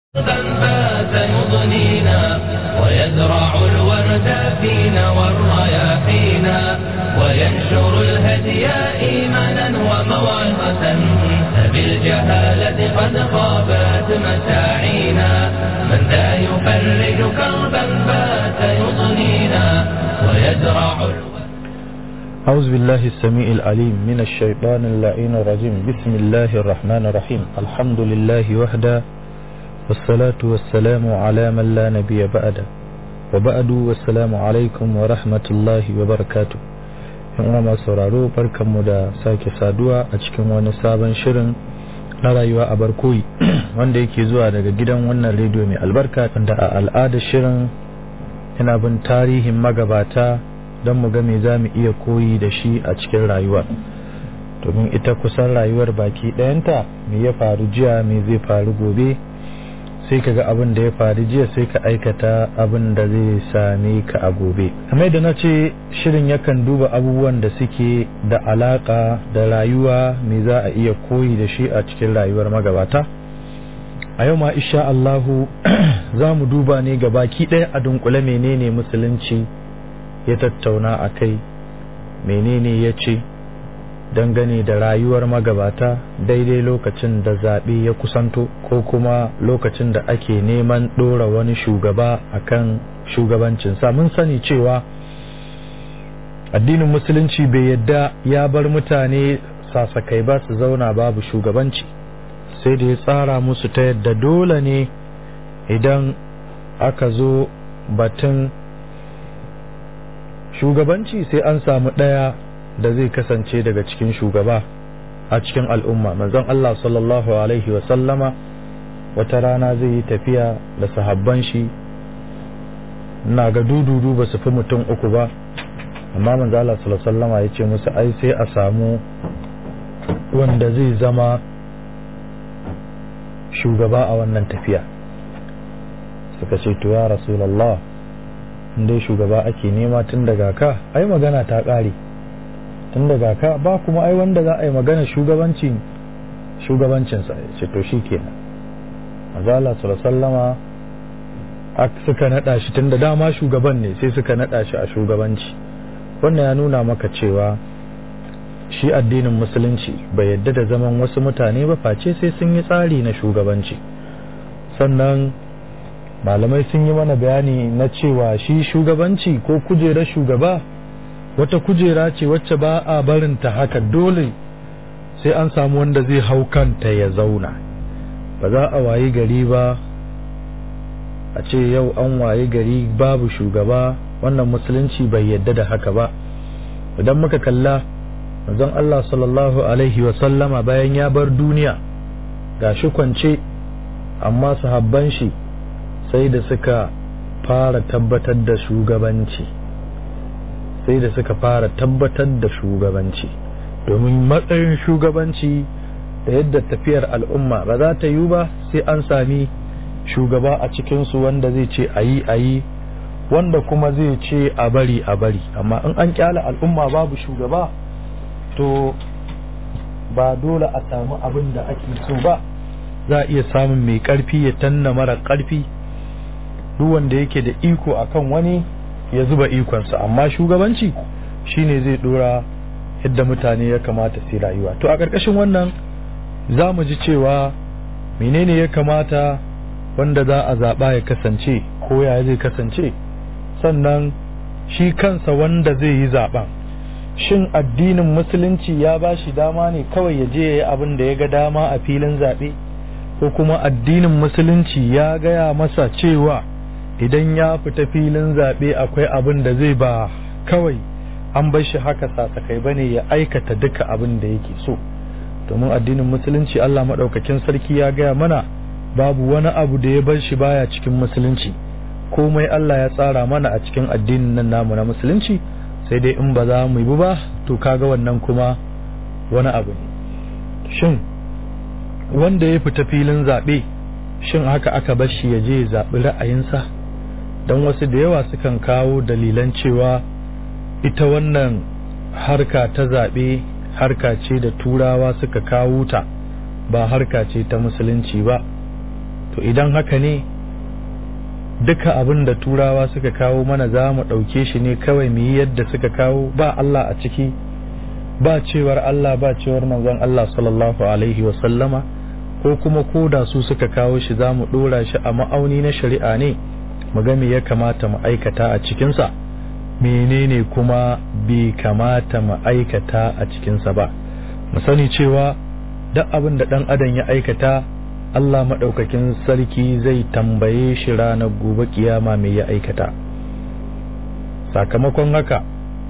فات يضنينا ويزرع الورد فينا والرياحينا وينشر الهدي إيمانا وموعظة فبالجهالة قد خابت مساعينا من ذا يفرج كربا فات يضنينا ويزرع أعوذ بالله السميع العليم من الشيطان اللعين الرجيم بسم الله الرحمن الرحيم الحمد لله وحده والصلاة والسلام على من لا نبي بعده وبعد والسلام عليكم ورحمة الله وبركاته yan masu sauraro barkanmu da sake saduwa a cikin wani sabon shirin na rayuwa a barkoyi wanda yake zuwa daga gidan wannan rediyo mai albarka wanda a al'adar shirin yana bin tarihin magabata don mu ga me za mu iya koyi da shi a cikin rayuwa domin ita kusan rayuwar baki ɗayanta me ya faru jiya me zai faru gobe sai ka ga abin da ya faru jiya sai ka aikata abin da zai same ka a gobe kamar da na ce shirin yakan duba abubuwan da suke da alaka da rayuwa me za a iya koyi da shi a cikin rayuwar magabata a yau ma isha Allahu za mu duba ne ga baki ɗaya a dunkule menene musulunci ya tattauna a kai menene ya ce dangane da rayuwar magabata daidai lokacin da zaɓe ya kusanto ko kuma lokacin da ake neman ɗora wani shugaba akan shugabancinsa mun sani cewa addinin musulunci bai yadda ya bar mutane sasakai ba su zauna babu shugabanci sai da ya tsara musu ta yadda dole ne idan aka zo batun shugabanci sai an samu ɗaya da zai kasance daga cikin shugaba a cikin al'umma manzon Allah sallallahu alaihi wa sallama wata rana zai yi tafiya da sahabban shi na ga dududu ba su fi mutum uku ba amma manzon Allah sallallahu alaihi sallama ya ce musu ai sai a samu wanda zai zama shugaba a wannan tafiya suka ce to ya rasulallah dai shugaba ake nema tun daga ka ai magana ta ƙare tun daga ka ba kuma ai wanda za a yi magana shugabancin shugabancinsa ya ce to shi kenan azala sallama suka naɗa shi tun da dama shugaban ne sai suka naɗa shi a shugabanci wannan ya nuna maka cewa shi addinin musulunci bai yadda da zaman wasu mutane ba face sai sun yi tsari na shugabanci sannan malamai sun yi mana bayani na cewa shi shugabanci ko kujerar shugaba wata kujera ce wacce ba a barinta haka dole sai an samu wanda zai hau kanta ya zauna ba za a wayi gari ba a ce yau an wayi gari babu shugaba wannan musulunci bai yadda da haka ba idan muka kalla manzon Allah sallallahu alaihi wa sallama bayan ya bar duniya ga shi kwance amma sahabban shi sai da suka fara tabbatar da shugabanci sai da suka fara tabbatar da shugabanci domin matsayin shugabanci da yadda tafiyar al'umma ba za ta yi ba sai an sami shugaba a cikinsu wanda zai ce a yi a yi wanda kuma zai ce a bari a bari amma in an kyala al'umma babu shugaba to ba dole a samu abin da ake so ba za a iya samun mai karfi ya tanna mara karfi duk wanda yake da iko akan wani ya zuba ikonsa amma shugabanci shine zai dora yadda mutane ya kamata su rayuwa to a ƙarƙashin wannan za mu ji cewa menene ya kamata wanda za a zaɓa ya kasance ko ya zai kasance sannan shi kansa wanda zai yi zaɓen shin addinin musulunci ya ba shi dama ne kawai ya je ya yi abin da ya ga dama a filin zaɓe ko kuma addinin musulunci ya gaya masa cewa idan ya fita filin zaɓe akwai abin da zai ba kawai an bar shi haka sasakai bane ya aikata duka abin da yake so domin addinin musulunci Allah maɗaukakin sarki ya gaya mana babu wani abu da ya bar shi baya cikin musulunci komai Allah ya tsara mana a cikin addinin nan namu na musulunci sai dai in ba za mu yi ba to kaga wannan kuma wani abu ne shin wanda ya fita filin zaɓe shin haka aka bar shi ya je ya zaɓi ra'ayinsa don wasu da yawa sukan kawo dalilan cewa ita wannan harka ta zaɓe harka ce da turawa suka kawo ta ba harka ce ta musulunci ba to idan haka ne duka abin da turawa suka kawo mana za mu ɗauke shi ne kawai mu yi yadda suka kawo ba Allah a ciki ba cewar Allah ba cewar manzon Allah sallallahu alaihi wasallama ko kuma koda su suka kawo shi za mu ɗora shi a ma'auni na shari'a ne mu ga me ya kamata mu aikata a cikinsa menene kuma bai kamata mu aikata a cikinsa ba mu sani cewa duk abin da ɗan adam ya aikata Allah maɗaukakin sarki zai tambaye shi ranar gobe kiyama mai ya aikata sakamakon haka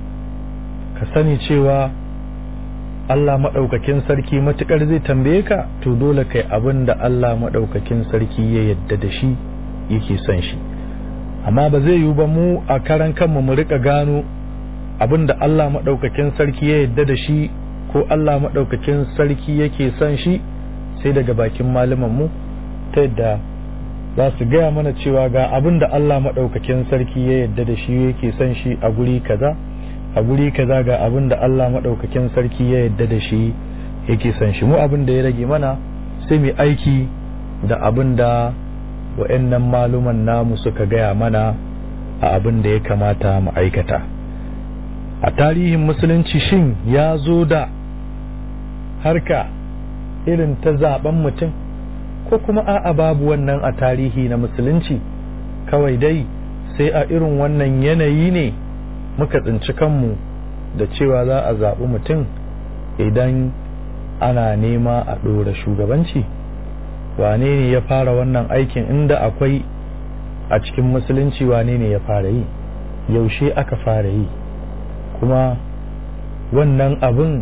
ka sani cewa Allah maɗaukakin sarki matuƙar zai tambaye ka to dole kai abin da Allah maɗaukakin sarki ya yadda da shi yake son shi amma ba zai yiwu ba mu a karan kanmu mu rika gano abin da Allah maɗaukakin sarki ya yadda da shi ko Allah maɗaukakin sarki yake son shi sai daga bakin mu ta yadda za su gaya mana cewa ga abin da Allah maɗaukakin sarki ya yadda da shi yake son shi a guri kaza a guri kaza ga abin da Allah maɗaukakin sarki ya yadda da shi yake son shi mu abin da ya rage mana sai mu aiki da abin da wa'annan maluman namu suka gaya mana a abin da ya kamata mu aikata a tarihin musulunci shin ya zo da harka irin ta zaben mutum ko kuma a'a babu wannan a tarihi na musulunci kawai dai sai a irin wannan yanayi ne muka tsinci kanmu da cewa za a zaɓi mutum idan ana nema a ɗora shugabanci wane ne ya fara wannan aikin inda akwai a cikin musulunci wane ne ya fara yi yaushe aka fara yi kuma wannan abin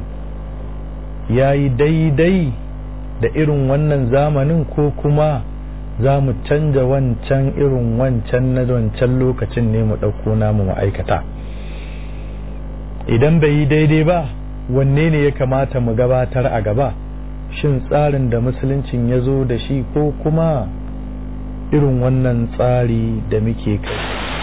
ya yi daidai da irin wannan zamanin ko kuma za mu canja wancan irin wancan na wancan lokacin ne mu ɗauko namu ma'aikata idan bai yi daidai ba wanne ne ya kamata mu gabatar a gaba shin tsarin da musuluncin ya zo da shi ko kuma irin wannan tsari da muke kai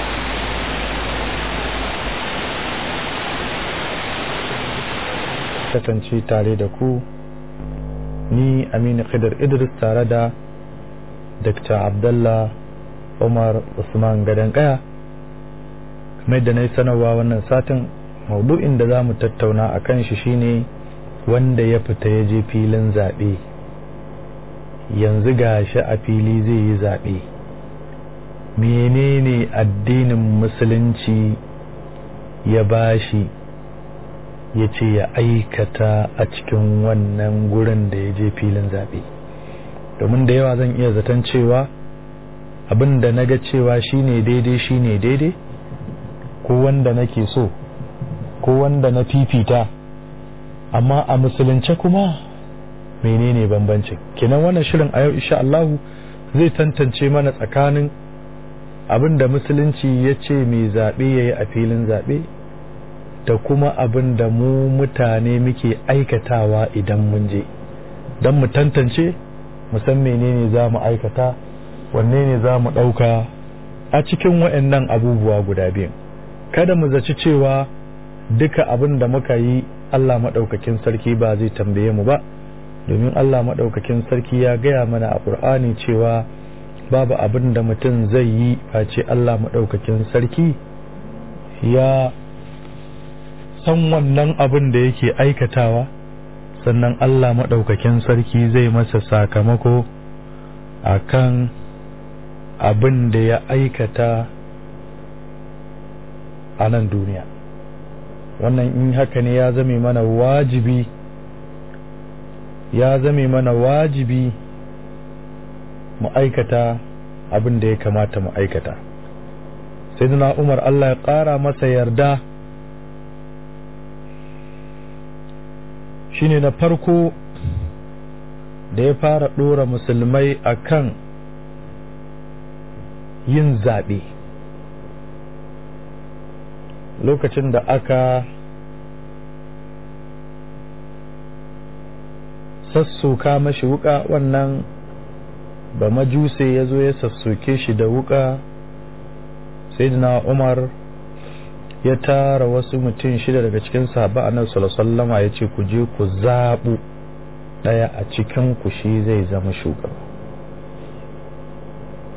kasance tare da ku ni aminu khidar idris tare da dr abdullah umar usman gadon kaya kamar da na yi sanarwa wannan satin maudu'in da za mu tattauna a kan shi shine wanda ya fita ya je filin zaɓe yanzu ga shi a fili zai yi zaɓe menene addinin musulunci ya bashi ya ce ya aikata a cikin wannan gurin da ya je filin zaɓe domin da yawa zan iya zaton cewa abin da na ga cewa shine daidai shine daidai ko wanda nake so ko wanda na fifita amma a musulunce kuma menene bambancin kenan wannan shirin a yau insha Allah zai tantance mana tsakanin abin da musulunci ya ce mai zaɓe ya yi a filin zaɓe da kuma abin da mu mutane muke aikatawa idan mun je don mu tantance mu san menene za mu aikata wanne ne za mu ɗauka a cikin waɗannan abubuwa guda biyu kada mu zaci cewa duka abin da muka yi Allah maɗaukakin sarki ba zai tambaye mu ba domin Allah maɗaukakin sarki ya gaya mana a ƙur'ani cewa babu abin da mutum zai yi face Allah maɗaukakin sarki ya san wannan abin da yake aikatawa sannan Allah maɗaukakin sarki zai masa sakamako a kan abin da ya aikata a nan duniya wannan in haka ne ya zame mana wajibi ya zame mana wajibi mu aikata abin da ya kamata mu aikata sai umar Allah ya ƙara masa yarda shine na farko da ya fara ɗora musulmai akan yin zaɓe lokacin da aka sassoka mashi wuka wannan ba majuse ya zo ya sassoke shi da wuka sai umar ya tara wasu mutum shida daga cikin sahaba annabi sallallahu ya ce ku je ku zaɓu ɗaya a cikin ku shi zai zama shugaba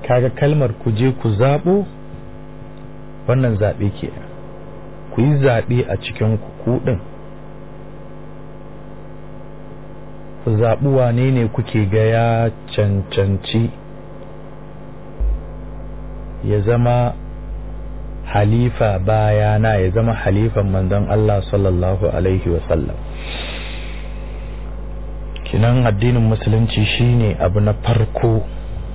kaga kalmar ku je ku zaɓo wannan zaɓe ke ku yi zaɓe a cikin kuɗin ku zaɓi wane ne kuke ga ya cancanci ya zama halifa bayana ya zama halifan manzon Allah sallallahu alaihi wasallam kinan addinin musulunci shine abu na farko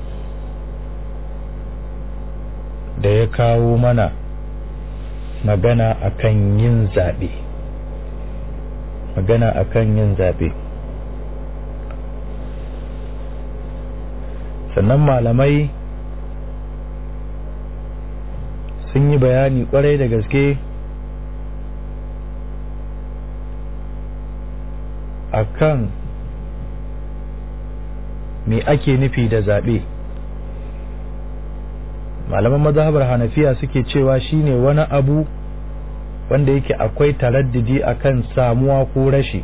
da ya kawo mana magana akan yin zaɓe magana akan yin zaɓe sannan malamai sun yi bayani kwarai da gaske akan me ake nufi da zaɓe malaman mazhabar hanafiya suke cewa shine wani abu wanda yake akwai taraddidi akan samuwa ko rashi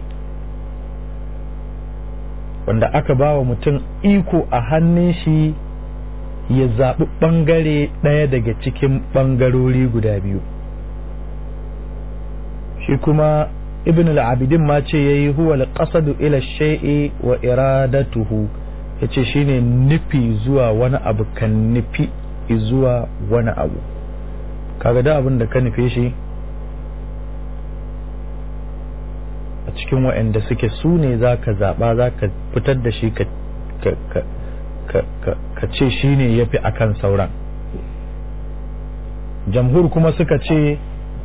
wanda aka ba wa mutum iko a hannun shi ya zaɓi ɓangare ɗaya daga cikin ɓangarori guda biyu shi kuma ibn al-abidin ma ce ya yi huwa al-qasadu ila shay'i wa iradatuhu ya ce shine nufi zuwa wani abu kan nufi zuwa wani abu kaga da abin da ka nufe shi a cikin waɗanda suke su ne za ka zaɓa za ka fitar da shi ka ce shi ne ya fi a kan sauran jamhur kuma suka ce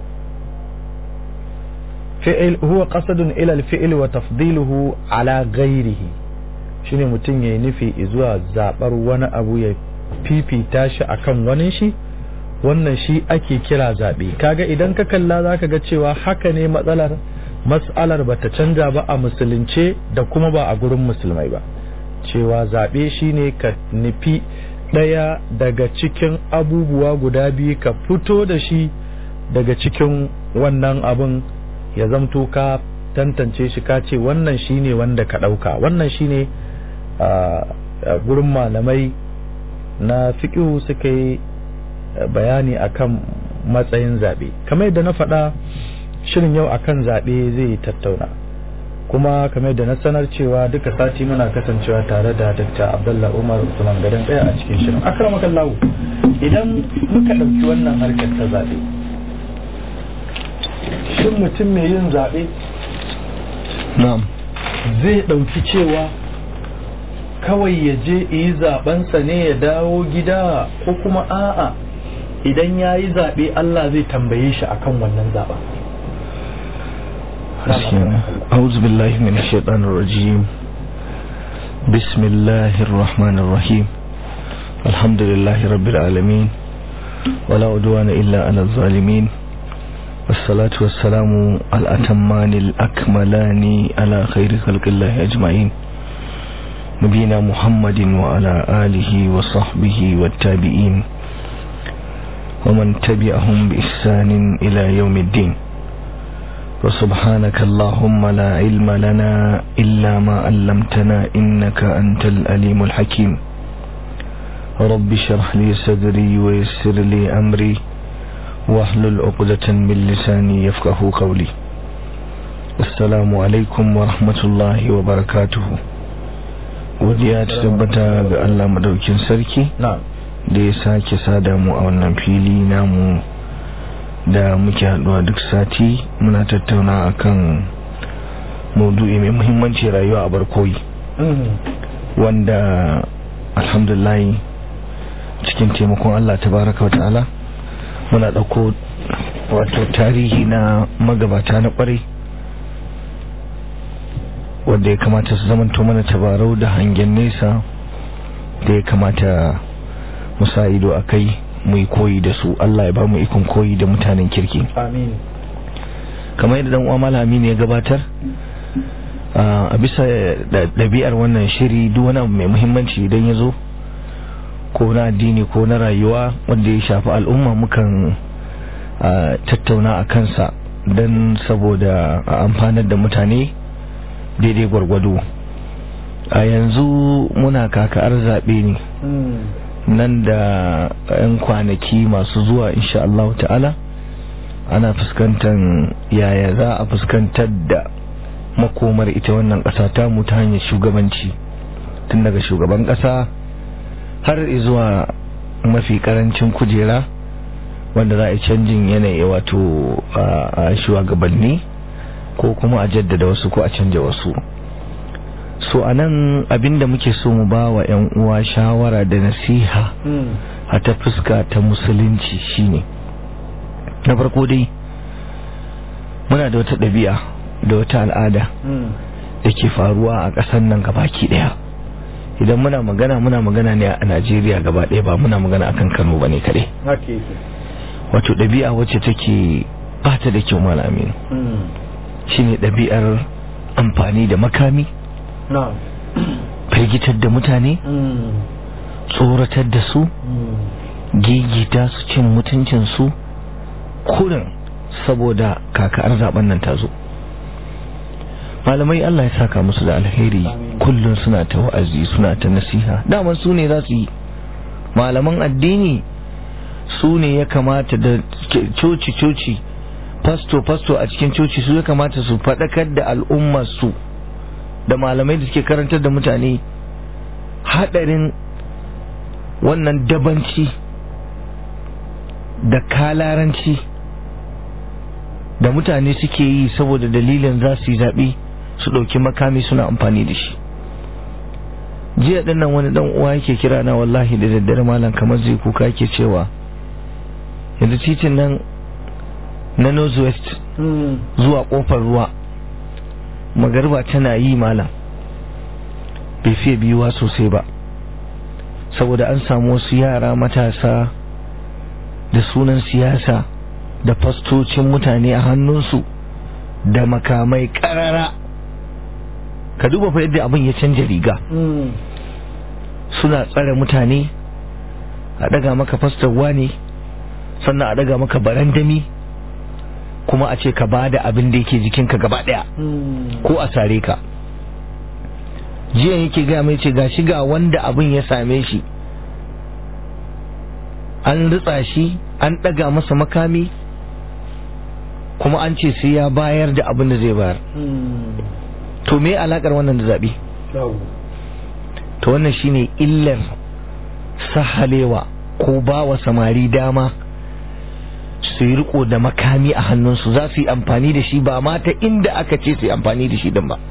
fi'il huwa qasadun ila al-fi'l wa tafdiluhu ala ghairihi shine mutum yayi nufi zuwa zabar wani abu ya fifita shi akan wani shi wannan shi ake kira zabe kaga idan ka kalla zaka ga cewa haka ne matsalar mas'alar bata canja ba a musulunce da kuma ba a gurin musulmai ba cewa zabe shine ka nufi daya daga cikin abubuwa guda biyu ka fito da shi daga cikin wannan abun ya zamto ka tantance shi ka ce wannan shine wanda ka ɗauka wannan shine a gurin malamai na fiƙihu suka yi bayani akan matsayin zaɓe kamar yadda na faɗa shirin yau akan zaɓe zai tattauna kuma kamar yadda na sanar cewa duka sati muna kasancewa tare da dr abdullah umar usman gadon ɗaya a cikin shirin akramakallahu idan muka ɗauki wannan harkar ta zaɓe shin mutum mai yin zaɓe zai ɗauki cewa kawai ya je yi zaɓensa ne ya dawo gida ko kuma a'a idan ya yi zaɓe Allah zai tambaye shi akan wannan zaɓen أعوذ بالله من الشيطان الرجيم بسم الله الرحمن الرحيم الحمد لله رب العالمين ولا عدوان إلا على الظالمين والصلاة والسلام الأتمان الأكملان على خير خلق الله أجمعين نبينا محمد وعلى آله وصحبه والتابعين ومن تبعهم بإحسان إلى يوم الدين وسبحانك اللهم لا علم لنا إلا ما علمتنا إنك أنت الأليم الحكيم رب اشرح لي صدري ويسر لي أمري واحلل عقدة من لساني يفقه قولي السلام عليكم ورحمة الله وبركاته godiya ta tabbata ga Allah madaukin sarki da ya sake sada mu a wannan fili namu da muke haduwa duk sati muna tattauna akan maudu'i mai muhimmanci rayuwa a barkoyi wanda alhamdulillah cikin taimakon Allah tabaraka wa ta'ala muna ɗauko wato tarihi na magabata na ƙwarai wanda ya kamata su zamanto mana tabarau da hangen nesa da ya kamata musa ido a kai mu yi koyi da su Allah ya ba mu ikon koyi da mutanen kirki amin kamar yadda dan uwa malami ne ya gabatar a bisa ɗabi'ar wannan shiri duk wani abu mai muhimmanci idan ya zo ko na addini ko na rayuwa wanda ya shafi al'umma mukan tattauna a kansa don saboda a amfanar da mutane daidai gwargwado a yanzu muna kaka'ar zaɓe ne nan da 'yan kwanaki masu zuwa insha Allah ta'ala ana fuskantar yaya za a fuskantar da makomar ita wannan ƙasa ta mu ta hanyar shugabanci tun daga shugaban ƙasa har zuwa mafi ƙarancin kujera wanda za a yi canjin yanayi wato a shugabanni ko kuma a jaddada wasu ko a canja wasu so a nan abinda muke so mu ba wa 'yan uwa shawara da nasiha a ta fuska ta musulunci shine na farko dai muna da wata ɗabi'a da wata al'ada da ke faruwa a ƙasar nan gabaki ɗaya idan muna magana muna magana ne a najeriya gaba ɗaya ba muna magana akan kano ba ne kaɗai wato ɗabi'a wacce take bata da kyau malamin shine ɗabi'ar amfani da makami firgitar da mutane tsoratar da su gigita su cin mutuncinsu kurin saboda kaka'ar zaben nan ta zo malamai Allah ya saka musu da alheri kullum suna ta wa'azi suna ta nasiha daman su ne za su yi malaman addini su ne ya kamata da coci-coci fasto-fasto a cikin coci su ya kamata su faɗakar da al'ummarsu da malamai da suke karantar da mutane haɗarin wannan dabanci da kalaranci da mutane suke yi saboda dalilin za su yi zaɓe su ɗauki makami suna amfani da shi jiya ɗinnan wani ɗan uwa yake kira na wallahi da daddare malam kamar zai kuka yake cewa yanzu titin nan na northwest zuwa ƙofar ruwa magarba tana yi malam bai fiye biyuwa sosai ba saboda an samu wasu yara matasa da sunan siyasa da fastocin mutane a hannunsu da makamai karara ka duba fa yadda abin ya canja riga suna tsare mutane a daga maka fastarwa ne sannan a daga maka barandami kuma a ce ka ba da abin da yake jikinka gaba daya ko a sare ka jiya yake gaya mai ce ga shiga wanda abin ya same shi an ritsa shi an daga masa makami kuma an ce sai ya bayar da abin da zai bayar to me alakar wannan da zaɓe to wannan shine illar sahalewa ko ba wa samari dama su yi riko da makami a hannunsu za su yi amfani da shi ba ma ta inda aka ce su yi amfani da shi din ba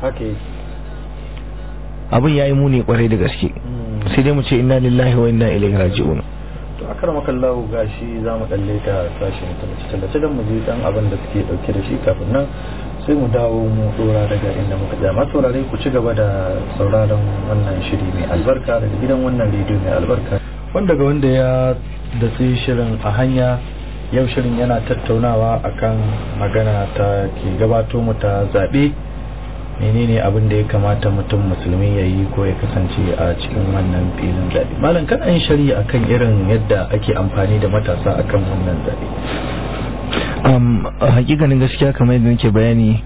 abin ya yi muni kwarai da gaske sai dai mu ce inna lillahi wa inna ilaihi raji'un to a karama kallahu gashi za mu dalle ta sashen tallace tallace don mu je dan abin da suke dauke da shi kafin nan sai mu dawo mu dora daga inda muka ja masu saurare ku ci gaba da sauraron wannan shiri mai albarka daga gidan wannan rediyo mai albarka wanda ga wanda ya datsi shirin a hanya yau shirin yana tattaunawa akan magana ta ke gabato mu ta zaɓe menene abin da ya kamata mutum musulmi ya yi ko ya kasance a cikin wannan filin zaɓe malam kana yin shari'a akan irin yadda ake amfani da matasa akan wannan zaɓe um, hakikanin gaskiya kamar yadda nake bayani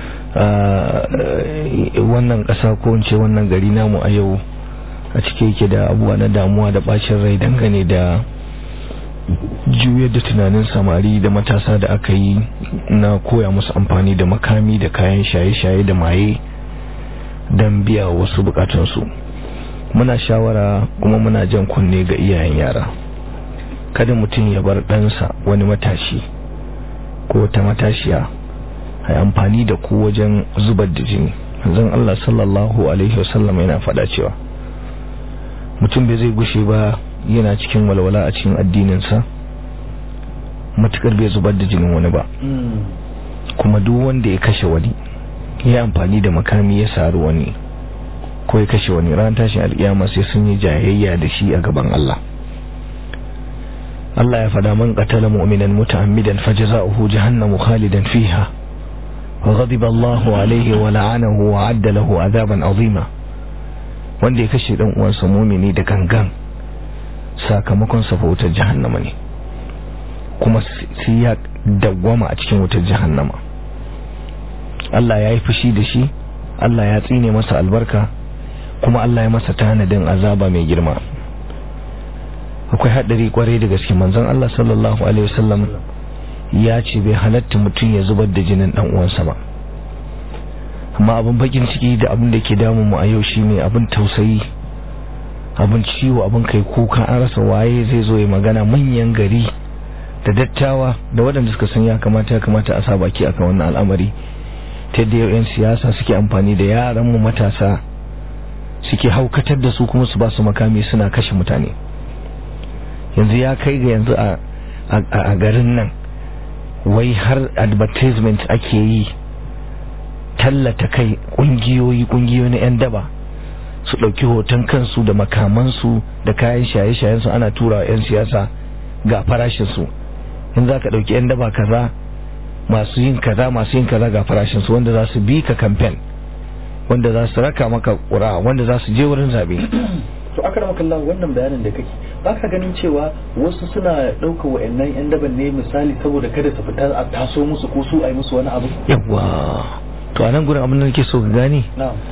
wannan ƙasa ko in ce wannan gari namu a yau a cike yake da abubuwa na damuwa da bacin rai dangane da juyar da tunanin samari da matasa da aka yi na koya musu amfani da makami da kayan shaye-shaye da maye don biya wasu bukatunsu muna shawara kuma muna jan kunne ga iyayen yara kada mutum ya bar ɗansa wani matashi ko ta matashiya a amfani da ku wajen zubar da jini zan Allah sallallahu alaihi wasallam yana faɗa cewa mutum bai zai gushe ba yana cikin walwala a cikin addininsa matukar bai zubar da jinin wani ba kuma duk wanda ya kashe wani ya amfani da makami ya saru wani ko ya kashe wani ran tashin alkiyama sai sun yi jayayya da shi a gaban Allah Allah ya fada man qatala mu'minan muta'ammidan fajza'uhu jahannamu khalidan fiha wa ghadiba Allahu alayhi wa la'anahu wa 'adda lahu 'adaban 'azima wanda ya kashe dan uwansa mu'mini da gangan sakamakon sa wutar jahannama ne kuma sai ya dawwama a cikin wutar jahannama Allah ya yi fushi da shi Allah ya tsine masa albarka kuma Allah ya masa tanadin azaba mai girma akwai haɗari kwarai da gaske manzon Allah sallallahu alaihi wasallam ya ce bai halatta mutum ya zubar da jinin dan uwansa ba amma abin bakin ciki da abin da ke damun mu a yau shine abin tausayi abin ciwo abin kai kuka an rasa waye zai zo ya magana manyan gari da dattawa da waɗanda suka san ya kamata ya kamata a sa baki akan wannan al'amari ta yadda yau 'yan siyasa suke amfani da yaran mu matasa suke haukatar da su kuma su ba su makami suna kashe mutane yanzu ya kai ga yanzu a garin nan wai har advertisement ake yi tallata kai kungiyoyi kungiyoyi na 'yan daba su ɗauki hoton kansu da makamansu da kayan shaye-shayensu ana tura 'yan siyasa ga farashinsu in za ka ɗauki 'yan daba kaza masu yin kaza masu yin kaza ga farashinsu wanda za su bi ka kamfen wanda za su raka maka ƙura wanda za su je wurin zaɓe to aka rama kallon wannan bayanin da kake ba ka ganin cewa wasu suna ɗauka wa'annan 'yan daban ne misali saboda kada su fita a taso musu ko su a yi musu wani abu yawwa to a nan gurin abin da nake so ka gane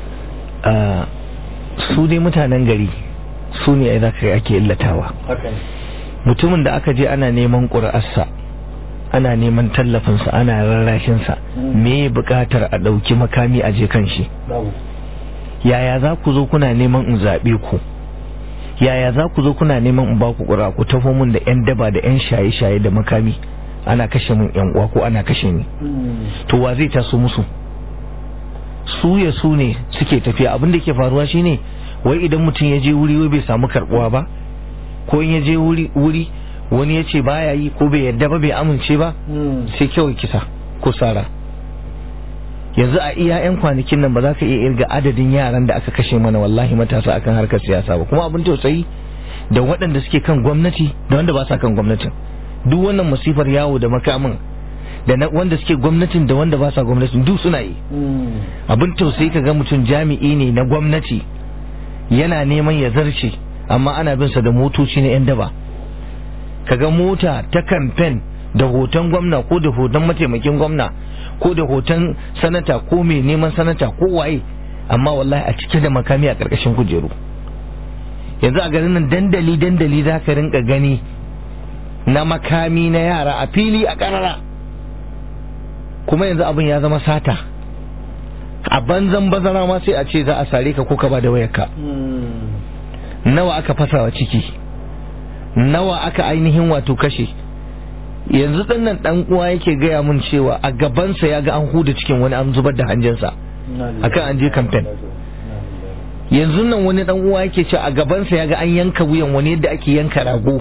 a su dai mutanen gari su ne ai zaka ake illatawa haka ne mutumin da aka je ana neman ƙuri'arsa ana neman tallafinsa ana rarrashinsa me buƙatar a ɗauki makami a je kan shi babu yaya za ku zo kuna neman in zaɓe ku yaya za ku zo kuna neman in ba ku ƙura ku taho mun da 'yan daba da 'yan shaye-shaye da makami ana kashe mun 'yan uwa ko ana kashe ni to wa zai taso musu su ya su ne suke tafiya abin da ke faruwa shine wai idan mutum ya je wuri wai bai samu karbuwa ba ko in ya je wuri wuri wani ya ce baya yi ko bai yadda ba bai amince ba sai kawai kisa ko sara yanzu a iya yan kwanakin nan ba za ka iya irga adadin yaran da aka kashe mana wallahi matasa akan harkar siyasa ba kuma abin tausayi da waɗanda suke kan gwamnati da wanda ba sa kan gwamnatin duk wannan masifar yawo da makamin da na wanda suke gwamnatin da wanda ba sa gwamnatin duk suna yi abin tausayi ka ga mutum jami'i ne na gwamnati yana neman ya zarce amma ana bin sa da motoci na 'yan daba kaga mota ta kamfen da hoton gwamna ko da hoton mataimakin gwamna ko da hoton sanata ko mai neman sanata ko waye amma wallahi a cike da makami a ƙarƙashin kujeru yanzu a garin nan dandali dandali za ka rinka gani na makami na yara a fili a ƙarara kuma yanzu abin ya zama sata a banzan bazara ma sai a ce za a sare ka ko ka ba da wayarka nawa aka fasawa ciki nawa aka ainihin wato kashe yanzu nan dan uwa yake gaya mun cewa a gabansa ya ga an huda cikin wani an zubar da hanjinsa akan an je kamfen yanzu nan wani dan uwa yake cewa a gabansa ya ga an yanka wuyan wani yadda ake yanka rago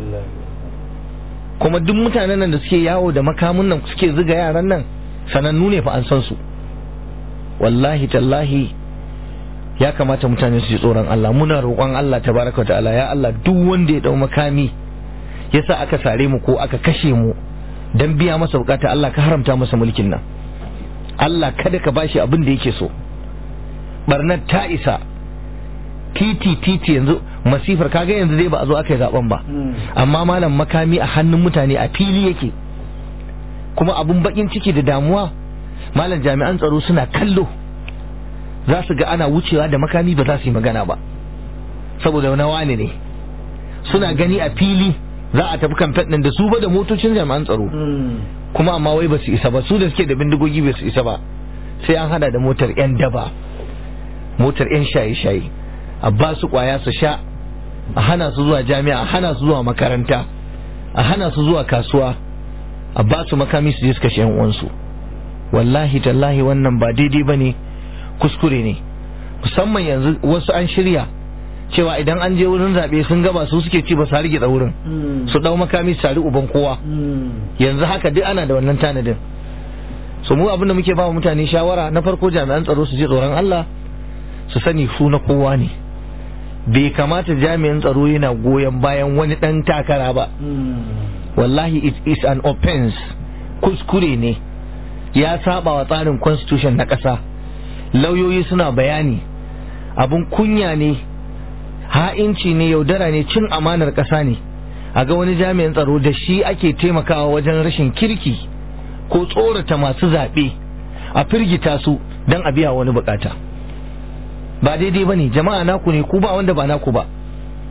kuma duk mutanen nan da suke yawo da makamun nan suke zuga yaran nan sanannu ne fa an san su wallahi tallahi ya kamata mutane su ji tsoron Allah muna roƙon Allah tabaraka ta'ala ya Allah duk wanda ya dau makami yasa aka sare mu ko aka kashe mu dan biya masa bukata Allah ka haramta masa mulkin nan Allah kada ka bashi abin da yake so barnar ta isa titi titi yanzu masifar kaga yanzu dai ba a zo aka yi zaben ba amma malam makami a hannun mutane a fili yake kuma abun bakin ciki da damuwa malam jami'an tsaro suna kallo za su ga ana wucewa da makami ba za su yi magana ba saboda wani wani ne suna gani a fili za a tafi kamfen ɗin da su ba da motocin jami'an tsaro kuma amma wai ba su isa ba su da suke da bindigogi ba su isa ba sai an hada da motar 'yan daba motar 'yan shaye-shaye a ba su kwaya su sha a hana su zuwa jami'a a hana su zuwa makaranta a hana su zuwa kasuwa a ba su makami su je su kashe 'yan uwansu wallahi tallahi wannan ba daidai ba ne kuskure ne musamman yanzu wasu an shirya cewa idan an je wurin zaɓe sun gaba su suke ci ba su hargitsa wurin su ɗau makami su sari uban kowa yanzu haka duk ana da wannan tanadin su mu abin da muke ba mutane shawara na farko jami'an tsaro su ji tsoron Allah su sani su na kowa ne bai kamata jami'an tsaro yana goyon bayan wani ɗan takara ba wallahi it is an offense kuskure ne ya saba wa tsarin constitution na ƙasa lauyoyi suna bayani abun kunya ne ha'inci ne yaudara ne cin amanar ƙasa ne a ga wani jami'in tsaro da shi ake taimakawa wajen rashin kirki ko tsorata masu zaɓe a firgita su don a biya wani bukata ba daidai ba ne jama'a naku ne ku ba wanda ba naku ba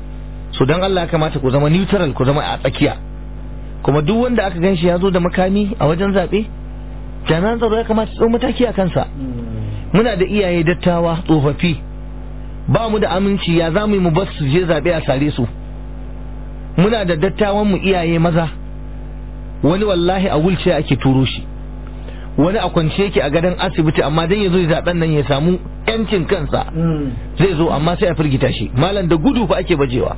so don Allah ya kamata ku zama neutral ku zama a tsakiya kuma duk wanda aka gan shi ya zo da makami a wajen zaɓe jami'an tsaro ya kamata su mataki a kansa muna da iyaye dattawa tsofaffi ba mu da aminci ya za mu yi mu bar su je zaɓe a sare su muna da dattawan mu iyaye maza wani wallahi a wulce ake turo shi wani a kwance yake a gadon asibiti amma dan ya zo zaben nan ya samu yancin kansa zai zo amma sai a firgita shi malam da gudu fa ake bajewa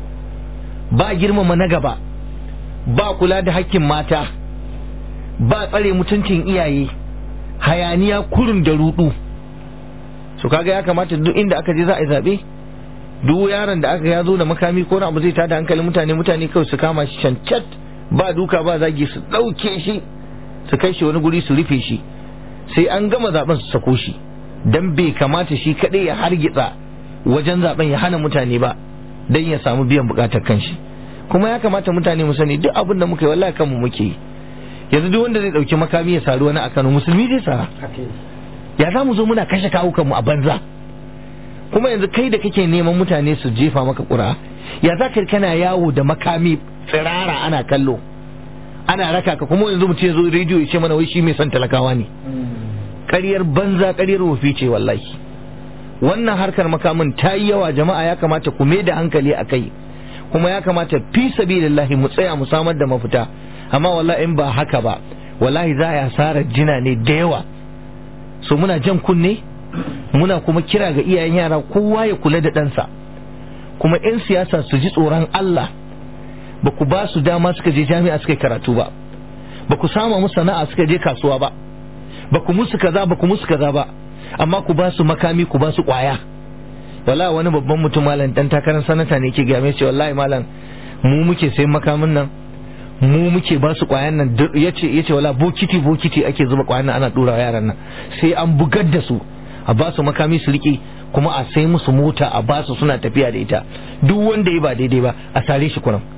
ba girmama na gaba ba kula da hakkin mata ba tsare mutuncin iyaye hayaniya kurin da rudu su kaga ya kamata duk inda aka je za a yi zaɓe duk yaron da aka ya zo da makami ko abu zai tada hankalin mutane mutane kawai su kama shi cancat ba duka ba zagi su ɗauke shi su kai shi wani guri su rufe shi sai an gama zaben su sako shi dan bai kamata shi kaɗai ya hargitsa wajen zaben ya hana mutane ba dan ya samu biyan bukatar kanshi kuma ya kamata mutane mu sani duk abin da muka yi wallahi kanmu muke yi yanzu duk wanda zai dauki makami ya saru wani a Kano musulmi zai sara ya za mu zo muna kashe kawukanmu a banza kuma yanzu kai da kake neman mutane su jefa maka ƙura ya za ka kana yawo da makami tsirara ana kallo ana raka ka kuma yanzu mutum ya zo rediyo ya ce mana wai shi mai son talakawa ne ƙaryar banza ƙaryar wofi ce wallahi wannan harkar makamin ta yi yawa jama'a ya kamata ku mai da hankali a kai kuma ya kamata fi sabilillahi mu tsaya mu samar da mafita amma wallahi in ba haka ba wallahi za a yi asarar jina ne da yawa so muna jan kunne muna kuma kira ga iyayen yara kowa ya kula da ɗansa kuma 'yan siyasa su ji tsoron Allah ba ku ba su dama suka je jami'a suka karatu ba ba ku sama musu sana'a suka je kasuwa ba ba ku musu kaza ba ku musu kaza ba amma ku ba su makami ku ba su kwaya wallahi wani babban mutum malam dan takarar sanata ne yake gaya mai ce wallahi malam mu muke sayan makamin nan mu muke ba su kwayan nan yace yace wala bokiti bokiti ake zuba kwayan nan ana dura yaran nan sai an bugar da su a ba su makami su rike kuma a sai musu mota a ba su suna tafiya da ita duk wanda ya ba daidai ba a sare shi kuran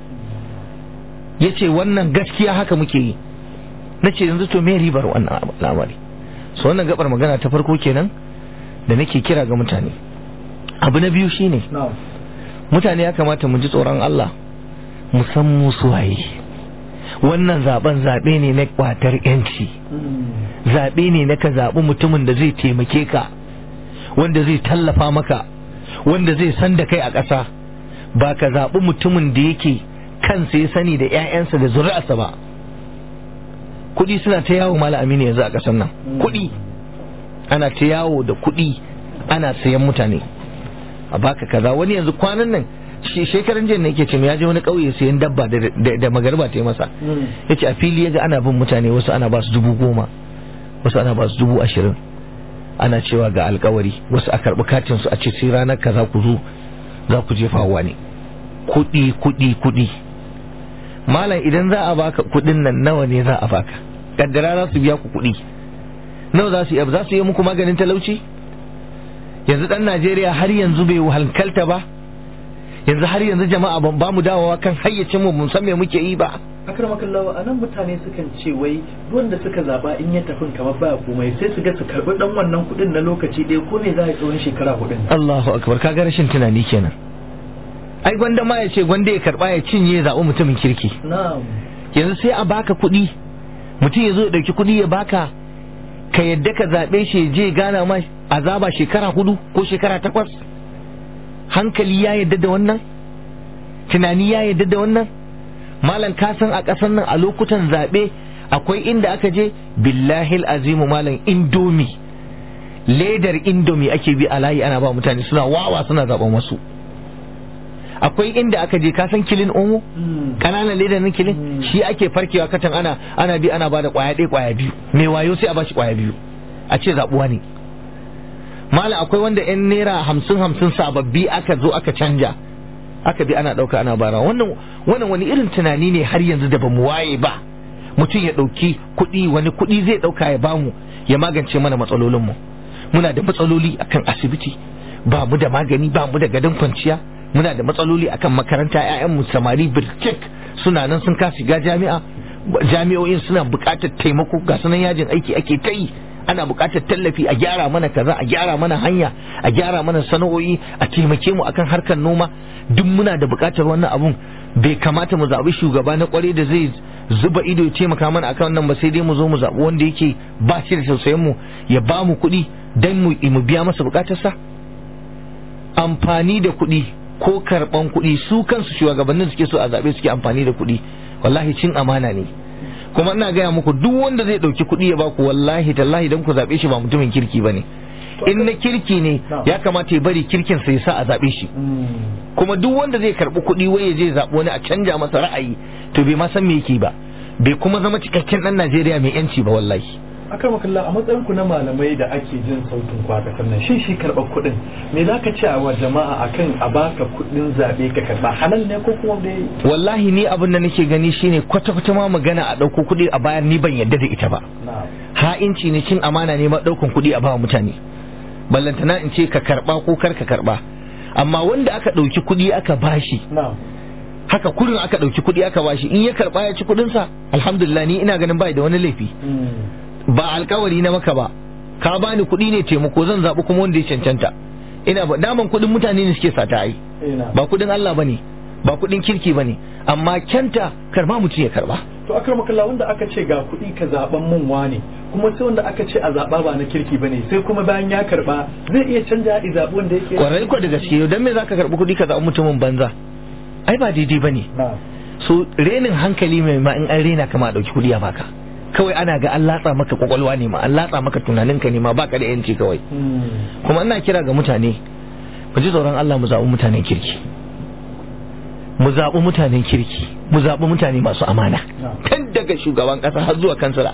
yace wannan gaskiya haka muke yi nace yanzu to me ribar wannan al'amari so wannan gabar magana ta farko kenan da nake kira ga mutane abu na biyu shine mutane ya kamata mu ji tsoron Allah mu san mu suwaye wannan zaben zaɓe ne na kwatar yanci zaɓe ne na ka zaɓi mutumin da zai taimake ka wanda zai tallafa maka wanda zai san da kai a ƙasa ba ka zaɓi mutumin da yake kansa ya sani da 'ya'yansa da zuri'arsa ba kuɗi suna ta yawo mala amini yanzu a ƙasar nan kuɗi ana ta yawo da kuɗi ana sayan mutane a baka kaza wani yanzu kwanan nan shekaran jiya ne yake ce ya je wani ƙauye sayan dabba da magarba ta yi masa ya ce a fili ya ga ana bin mutane wasu ana ba su dubu goma wasu ana ba su dubu ashirin ana cewa ga alkawari wasu a karɓi katin su a ce sai ranar kaza ku zo za ku jefa wa ne kuɗi kuɗi kuɗi malam idan za a baka kuɗin nan nawa ne za a baka kaddara za su biya ku kuɗi nawa za su yi za su yi muku maganin talauci yanzu dan Najeriya har yanzu bai halkalta ba yanzu har yanzu jama'a ban ba mu dawowa kan hayyacin mu mun san me muke yi ba akramakallahu anan mutane sukan ce wai wanda suka zaba in ya tafi kamar ba komai sai su ga su karbi dan wannan kudin na lokaci ɗaya ko ne za a tsawon shekara hudun Allahu akbar kaga rashin tunani kenan ai gwanda ma ya ce gwanda ya karba ya cinye ya zaɓi mutumin kirki na'am yanzu sai a baka kuɗi mutum ya zo ya ɗauki kuɗi ya baka ka yadda ka zaɓe shi ya je gana ma azaba shekara hudu ko shekara takwas hankali ya yadda da wannan tunani ya yadda da wannan malam ka san a ƙasar nan a lokutan zaɓe akwai inda aka je billahi azimu malam indomi ledar indomi ake bi a layi ana ba mutane suna wawa suna zaɓen wasu akwai inda aka je ka san kilin omo kananan ledar na kilin shi ake farkewa katan ana ana bi ana bada kwaya ɗaya kwaya biyu mai wayo sai a bashi kwaya biyu a ce zaɓuwa ne malam akwai wanda yan naira hamsin hamsin sababbi aka zo aka canja aka bi ana ɗauka ana bara wannan wannan wani irin tunani ne har yanzu da bamu waye ba mutum ya ɗauki kuɗi wani kuɗi zai ɗauka ya bamu ya magance mana matsalolinmu muna da matsaloli akan asibiti ba mu da magani ba mu da gadon kwanciya muna da matsaloli akan makaranta 'ya'yanmu samari birkik suna nan sun kasa shiga jami'a jami'o'in suna buƙatar taimako ga sunan yajin aiki ake ta yi ana buƙatar tallafi a gyara mana kaza a gyara mana hanya a gyara mana sana'o'i a taimake mu akan harkar noma duk muna da buƙatar wannan abun bai kamata mu zaɓi shugaba na ƙware da zai zuba ido ya taimaka mana akan wannan ba sai dai mu zo mu zaɓi wanda yake ba shi da tausayin mu ya ba mu kuɗi dan mu mu biya masa buƙatarsa amfani da kuɗi ko karɓan kuɗi su kansu shugabannin suke so a zaɓe suke amfani da kuɗi wallahi cin amana ne kuma ina gaya muku duk wanda zai ɗauki kuɗi ya baku wallahi tallahi dan ku zaɓe shi ba mutumin kirki ba ne in na kirki ne ya kamata ya bari kirkin sa ya sa a zaɓe shi kuma duk wanda zai karɓi kuɗi wai ya je zaɓi wani a canja masa ra'ayi to bai ma san me yake ba bai kuma zama cikakken ɗan Najeriya mai yanci ba wallahi akan makalla a matsayin ku na malamai da ake jin sautin ku a kasar nan shin shi karɓar kuɗin me za ka ce a wa jama'a akan a baka kuɗin zaɓe ka karɓa halal ne ko kuma dai wallahi ni abin da nake gani shine kwata kwata ma magana a ɗauko kuɗi a bayar ni ban yadda da ita ba ha'inci ne cin amana ne ma ɗaukan kuɗi a ba mutane ballantana in ce ka karɓa ko kar ka karɓa amma wanda aka ɗauki kuɗi aka bashi haka kurin aka ɗauki kuɗi aka bashi in ya karɓa ya ci kuɗinsa alhamdulillah ni ina ganin bai da wani laifi ba alkawari na maka ba ka bani kuɗi ne taimako zan zaɓi kuma wanda ya cancanta ina ba daman kuɗin mutane ne suke sata ai ba kuɗin Allah bane ba kuɗin kirki bane amma kyanta karba mutum ya karba to akar makalla wanda aka ce ga kuɗi ka zaɓan mun wane kuma sai wanda aka ce a zaɓa ba na kirki bane sai kuma bayan ya karba zai iya canja i zaɓi wanda yake kwarai ko da gaske dan me zaka karbi kuɗi ka zaɓi mutumin banza ai ba daidai bane so renin hankali mai ma in an rena kama a ɗauki kuɗi a baka kawai ana ga an latsa maka kwakwalwa ne ma an latsa maka tunaninka ne ma baka da yanci kawai kuma ina kira ga mutane mu ji tsoron Allah mu zaɓi mutanen kirki mu zaɓi mutanen kirki mu zaɓi mutane masu amana tun daga shugaban ƙasa har zuwa kansila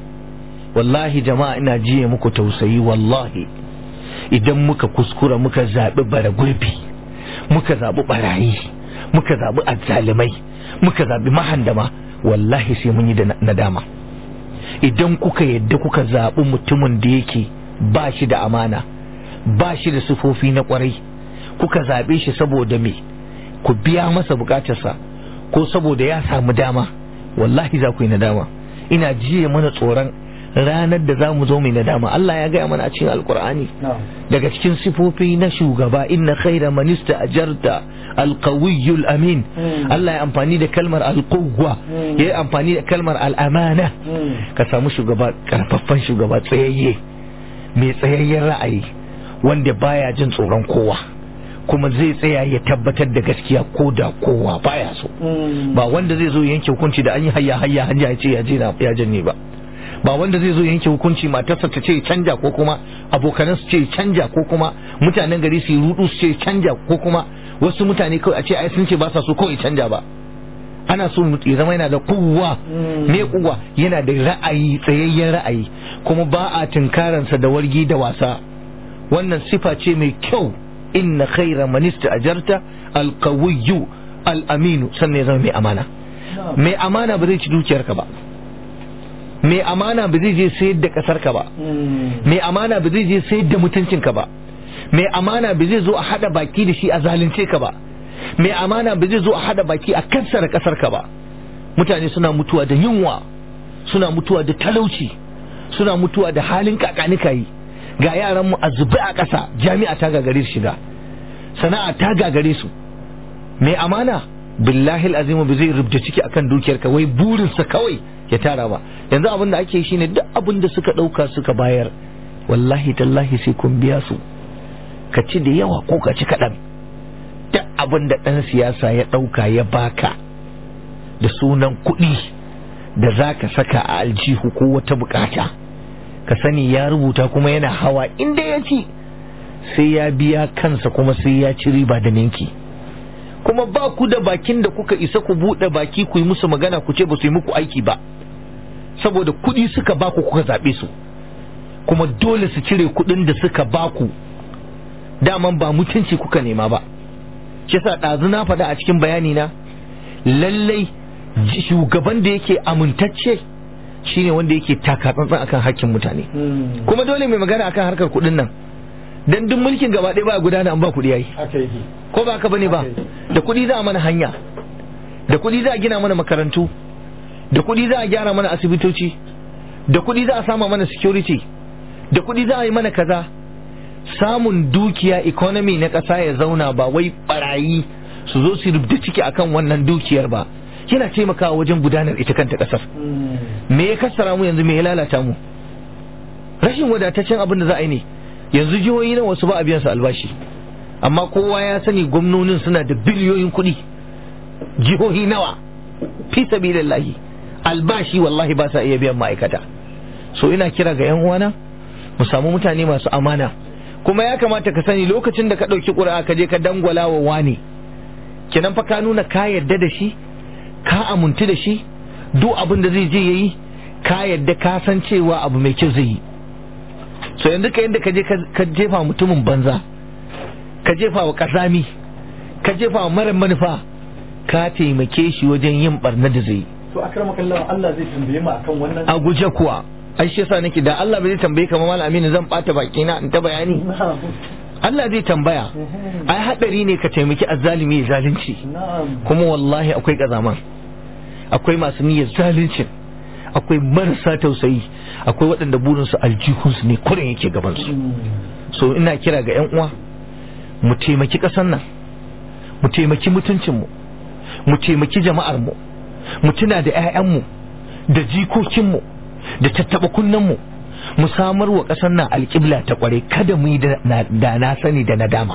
wallahi jama'a ina jiye muku tausayi wallahi idan muka kuskura muka zaɓi bara gurbi muka zaɓi barayi muka zaɓi azzalimai muka zaɓi mahandama wallahi sai mun yi da nadama idan kuka yadda kuka zaɓi mutumin da yake ba shi da amana ba shi da sufofi na kwarai kuka zaɓe shi saboda me ku biya masa bukatarsa ko saboda ya samu dama wallahi za ku yi nadama ina jiye mana tsoron ranar da za mu zo mai nadama Allah ya gaya mana a cikin alkur'ani daga cikin sifofi na shugaba inna khaira manista ajarta alqawiyyul amin Allah ya amfani da kalmar alquwwa ya yi amfani da kalmar al'amana ka samu shugaba karfaffan shugaba tsayayye mai tsayayyen ra'ayi wanda baya jin tsoron kowa kuma zai tsaya ya tabbatar da gaskiya ko da kowa baya so ba wanda zai zo yanke hukunci da an yi hayya hayya hanya ya ce ya je ya janye ba ba wanda zai zo yanke hukunci matarsa ta ce canja ko kuma abokanan su ce canja ko kuma mutanen gari su yi rudu su ce canja ko kuma wasu mutane kawai a ce ai sun ce ba sa so kawai canja ba ana so ya zama yana da kuwa me kuwa yana da ra'ayi tsayayyen ra'ayi kuma ba a tunkaransa da wargi da wasa wannan sifa ce mai kyau inna khaira man ajarta alqawiyyu al-aminu sannan ya zama mai amana mai amana ba zai ci dukiyarka ba mai amana ba zai je sayar da kasar ka ba mai amana ba zai je sayar da mutuncin ka ba mai amana ba zai zo a hada baki da shi a zalunce ka ba mai amana ba zai zo a hada baki a kansara kasar ka ba mutane suna mutuwa da yunwa suna mutuwa da talauci suna mutuwa da halin kakanika yi ga yaran mu a zube a ƙasa jami'a ta gagare su shiga sana'a ta gagare su mai amana billahi azimu ba zai rubda ciki akan dukiyarka wai burinsa kawai ya tara ba yanzu abin da ake yi shine duk abin da suka ɗauka suka bayar wallahi tallahi sai kun biya su ka ci da yawa ko ka ci kaɗan duk abin da ɗan siyasa ya ɗauka ya baka da sunan kuɗi da za ka saka a aljihu ko wata bukata ka sani ya rubuta kuma yana hawa inda ya ci sai ya biya kansa kuma sai ya ci riba da ninki kuma ba ku da bakin da kuka isa ku buɗe baki ku yi musu magana ku ce ba su yi muku aiki ba saboda kuɗi suka baku kuka zaɓe su kuma dole su cire kuɗin da suka baku daman ba mutunci kuka nema ba kisa ɗazu na faɗa a cikin bayani na lallai shugaban da yake amintacce shine wanda yake taka tsantsan akan hakkin mutane kuma dole mai magana akan harkar kuɗin nan dan duk mulkin gaba ɗaya ba gudana an ba kuɗi yayi ko ba ka bane ba da kuɗi za a mana hanya da kuɗi za a gina mana makarantu da kuɗi za a gyara mana asibitoci da kuɗi za a sama mana security da kuɗi za a yi mana kaza samun dukiya economy na ƙasa ya zauna ba wai barayi su zo su rubuta ciki akan wannan dukiyar ba yana taimakawa wajen gudanar ita kanta ƙasar me ya kassara mu yanzu me ya lalata mu rashin wadataccen abin da za a yi ne yanzu jihohi na wasu ba a biyan su albashi amma kowa ya sani gwamnonin suna da biliyoyin kuɗi jihohi nawa fi sabilillahi albashi wallahi ba sa iya biyan ma'aikata so ina kira ga yan uwana mu samu mutane masu amana kuma ya kamata ka sani lokacin da ka ɗauki ƙuri'a ka je ka dangwala wa wani kenan fa ka nuna ka yarda da shi ka amintu da shi duk abin da zai je yayi ka yarda ka san cewa abu mai kyau zai yi so yanzu ka yadda ka je ka jefa mutumin banza ka jefa wa kasami ka jefa wa mara manufa ka taimake shi wajen yin barna da zai to akramaka Allah Allah zai tambaye mu akan wannan a guje kuwa ai shi yasa nake da Allah bai tambaye ka mal aminu zan bata baki na in ta bayani Allah zai tambaya ai hadari ne ka taimaki azzalimi ya zalunci kuma wallahi akwai kazaman akwai masu niyyar zaluncin akwai marasa tausayi akwai waɗanda burinsu aljihunsu ne kurin yake gabansu so ina kira ga 'yan uwa mu taimaki ƙasar nan mu taimaki mutuncinmu mu taimaki jama'armu mu tuna da 'ya'yanmu da jikokinmu da tattaɓa kunnenmu mu samar wa ƙasar nan alƙibla ta ƙware kada mu yi da na sani da nadama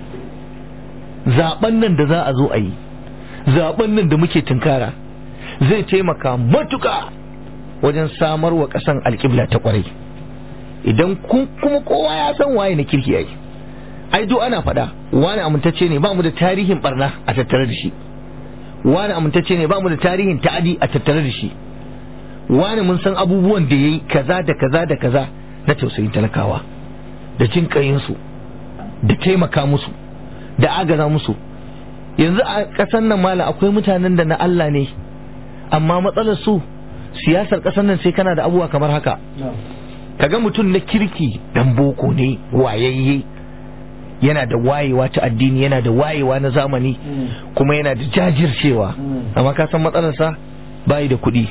zaɓen nan da za a zo a yi zaɓen nan da muke tunkara zai taimaka matuƙa wajen samar wa ƙasan alƙibla ta ƙwarai idan kuma kowa ya san waye na kirki yayi ai do ana faɗa wani amintacce ne ba mu da tarihin barna a tattare da shi wani amintacce ne ba mu da tarihin ta'adi a tattare da shi wani mun san abubuwan da yayi kaza da kaza da kaza na tausayin talakawa da jin su da taimaka musu da agaza musu yanzu a ƙasan nan mala akwai mutanen da na Allah ne amma matsalar su siyasar ƙasar nan sai kana da abubuwa kamar haka kaga mutum na kirki dan boko ne wayayye yana da wayewa ta addini yana da wayewa na zamani kuma yana da jajircewa amma ka san matsalarsa bayi da kuɗi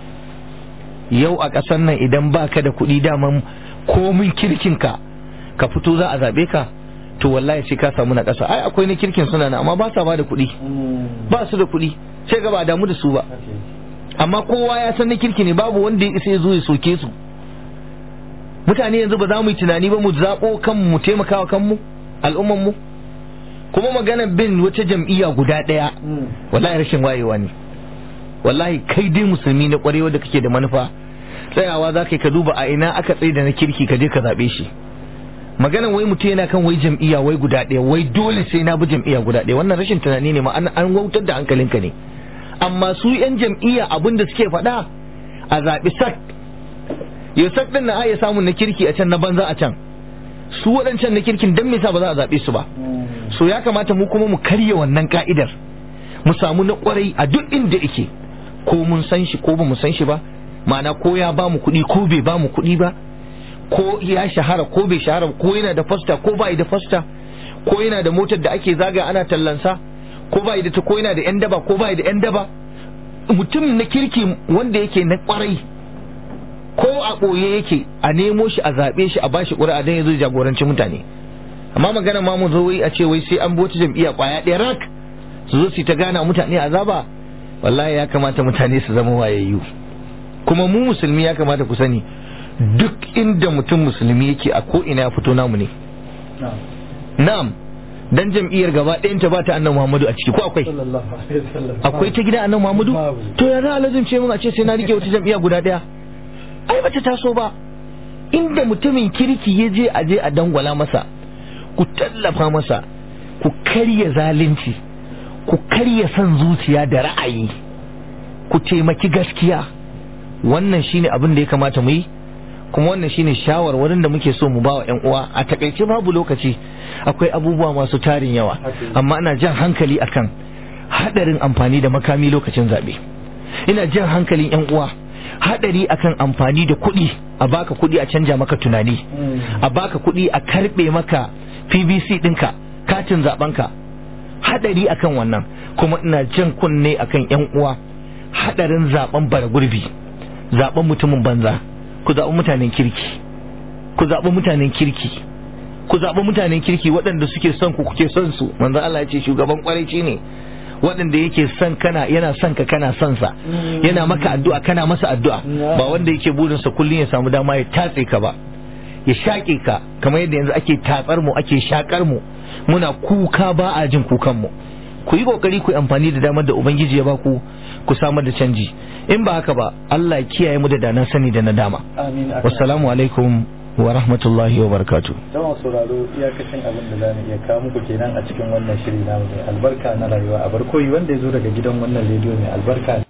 yau a ƙasar nan idan baka da kuɗi daman komin kirkinka ka fito za a zaɓe ka to wallahi sai ka samu na ƙasa ai akwai na kirkin suna na amma ba sa ba da kuɗi ba su da kuɗi sai ga ba damu da su ba amma kowa ya san na kirki ne babu wanda ya isa ya zo ya soke su mutane yanzu ba za mu yi tunani ba mu zaɓo kanmu mu taimakawa kanmu al'umman mu kuma magana bin wata jam'iyya guda ɗaya wallahi rashin wayewa ne wallahi kai dai musulmi na ƙwarewa da kake da manufa tsayawa za ka duba a ina aka tsaye da na kirki ka je ka zaɓe shi maganan wai mutum yana kan wai jam'iyya wai guda ɗaya wai dole sai na bi jam'iyya guda ɗaya wannan rashin tunani ne ma an wautar da hankalinka ne amma su 'yan jam'iyya abin da suke faɗa a zaɓi sak yau sak ɗin na aya samun na kirki a can na banza a can su waɗancan na kirkin don me sa ba za a zaɓe su ba so ya kamata mu kuma mu karya wannan ka'idar mu samu na ƙwarai a duk inda yake ko mun san shi ko ba mu san shi ba ma'ana ko ya ba mu kuɗi ko bai ba mu kuɗi ba ko ya shahara ko bai shahara ko yana da fasta ko bai da fasta ko yana da motar da ake zaga ana tallansa ko bai da ta ko yana da yan daba ko bai da yan daba mutum na kirki wanda yake na kwarai ko a ɓoye yake a nemo shi a zaɓe shi a bashi ƙuri'a don ya zo jagoranci mutane amma magana ma mu zo wai a ce wai sai an bota jam'iyya ƙwaya ɗaya rak su zo su ta gana mutane azaba wallahi ya kamata mutane su zama wayayyu kuma mu musulmi ya kamata ku sani duk inda mutum musulmi yake a ko ina ya fito namu ne na'am dan jam'iyyar gaba ɗayan ta ba ta annabi Muhammadu a ciki ko akwai akwai ta gida annabi Muhammadu to ya za a lazimce mun a ce sai na rike wata jam'iyya guda ɗaya ai bata taso ba inda mutumin kirki ya je a je a dangwala masa ku tallafa masa ku karya zalunci ku karya son zuciya da ra'ayi ku taimaki gaskiya wannan shine abin da ya kamata mu yi kuma wannan shine shawarwarin da muke so mu ba wa ƴan uwa a takaice babu lokaci akwai abubuwa masu tarin yawa amma ana jan hankali akan hadarin amfani da makami lokacin zaɓe ina jan hankalin ƴan uwa hadari akan amfani da kuɗi a baka kuɗi a canja maka tunani a baka kuɗi a karɓe maka pvc ɗinka katin zaɓenka hadari akan wannan kuma ina jan kunne akan ƴan uwa hadarin zaɓen bara gurbi zaɓen mutumin banza ku zaɓi mutanen kirki ku zaɓi mutanen kirki ku zaɓi mutanen kirki waɗanda suke son ku kuke son su manzo Allah ya ce shugaban kwarai ne waɗanda yake son kana yana son ka kana son sa yana maka addu'a kana masa addu'a ba wanda yake burin sa kullun ya samu dama ya tatse ka ba ya shaƙe ka kamar yadda yanzu ake tatsar mu ake shakar mu muna kuka ba a jin kukan mu ku yi kokari ku amfani da damar da ubangiji ya baku ku samar da canji in ba haka ba Allah ya kiyaye mu da dana sani da nadama amin wassalamu alaikum wa rahmatullahi wa barakatuh Jama'a sauraro iyakacin abin da za mu iya kawo muku kenan a cikin wannan shiri namu mai albarka na rayuwa a barkoyi wanda ya zo daga gidan wannan rediyo mai albarka